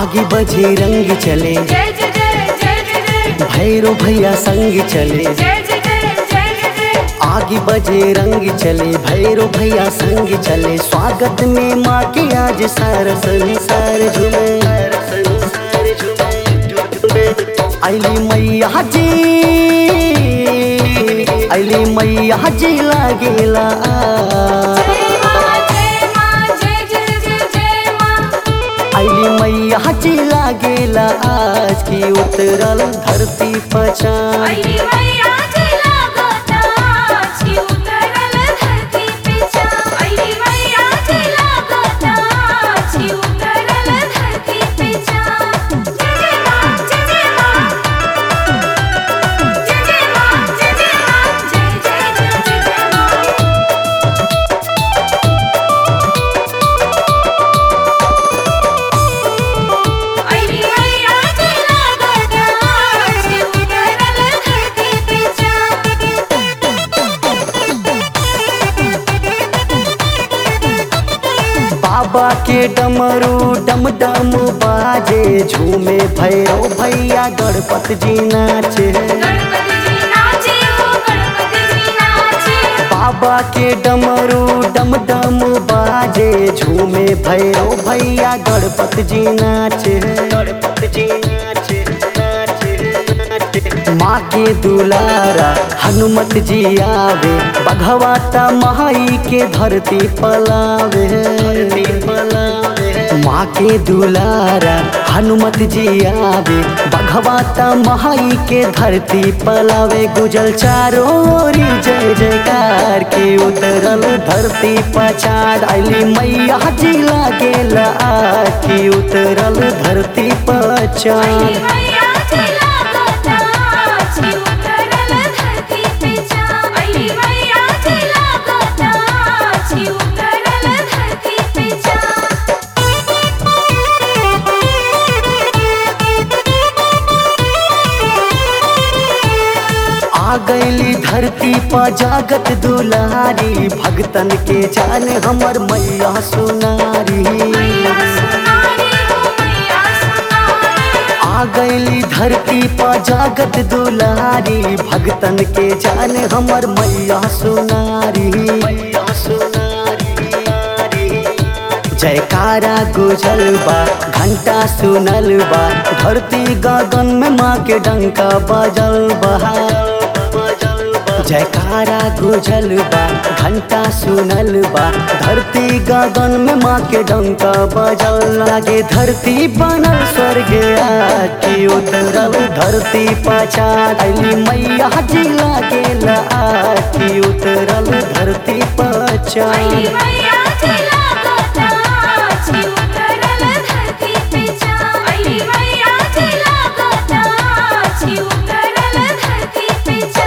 आगे बजे रंग चले जय जय जय जय जय जय भैरो भैया संग चले जय जय जय जय जय जय आगे बजे रंग चले भैरो भैया संग चले स्वागत में माँ के आज सारा संसार झूमे अली मैया जी अली मैया जी लागेला आज। जय माँ जय माँ जय जय जय जय माँ अली मैया जी लागेला आज की उतरल धरती पछान अइली मैया जी लागता छी उतरल धरती पे चा अइली मैया जी लागता छी उतरल धरती पे चा जय जय माँ जय जय माँ जय जय माँ जय जय माँ जय जय जय जय जय माँ अइली मैया जी लागता छी उतरल धरती पे बाबा के डमरू डम डम बाजे झूमे भैरो भैया गणपत जी नाचे गणपति जी नाचे हो गणपति जी नाचे बाबा के डमरू डम डम बाजे झूमे भैरो भैया गणपत जी नाचे गणपत जी नाचे नाचे नाचे माँ के दुलारा हनुमत जी आवे बघवाता माई के धरती पलावे धरती पलावे माँ के दुलारा हनुमत जी आवे बघवाता माई के धरती पलावे गुजल चारों ओरी जय जयकार के उतरल धरती पछाड़ अली मैया जी लागेला आज की उतरल धरती पछाड़ अइली मैया जी लागता छी उतरल धरती पे चा अइली मैया जी लागता छी उतरल धरती पे चा आ गईली धरती पर जागत दुलारी भगतन के जान हमर मैया सुनारी मैया सुनारी हो मैया सुनारी आ गईली धरती पर जागत दुलारी भगतन के जान हमर मैया सुनारी मैया सुनारी जयकारा गुजल बा घंटा सुनल बा धरती गगन में माँ के डंका बजल बा जयकारा गुजल बा घंटा सुनल बा धरती गगन में माँ के डंका बजल लागे धरती बनल स्वर्ग की उतरल धरती पछाड़ अली मैया जी लागे की उतरल धरती पछाड़ अइली मैया जी लागता छी उतरल धरती पे चा अइली मैया जी लागता छी उतरल धरती पे चा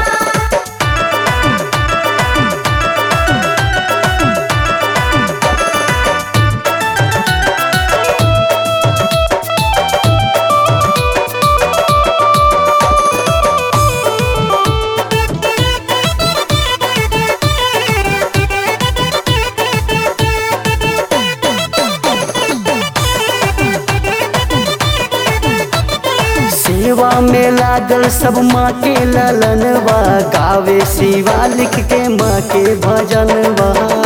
सेवा में लागल सब माँ के ललनवा गावे शिवा लिख के माँ के भजनवा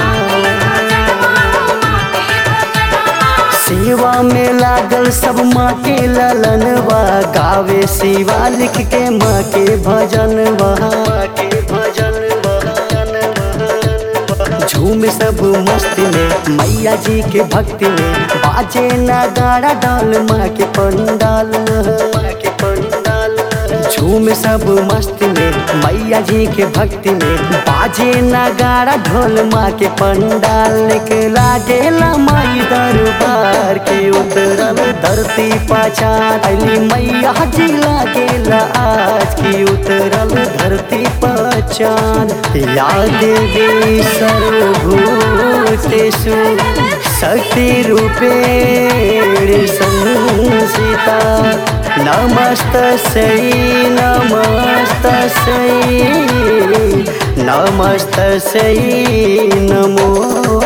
सेवा में लागल सब माँ के ललनवा गावे शिवा लिख के माँ के भजनवा माँ के भजनवा झूम सब मस्ती में मैया जी के भक्ति में बाजे नगाड़ा डाल माँ के पंडाल माँ के पंडाल झूम सब मस्ती में मैया जी के भक्ति में बाजे नगाड़ा ढोल माँ के पंडाल के लागेला माई दरबार के उतरल धरती पछाड़ अली मैया जी लागेला आज की उतरल धरती पछाड़ या देवी सर्वभूतेषु शक्तिरूपेण संसिता नमस्तस्यै नमस्तस्यै नमस्तस्यै नमो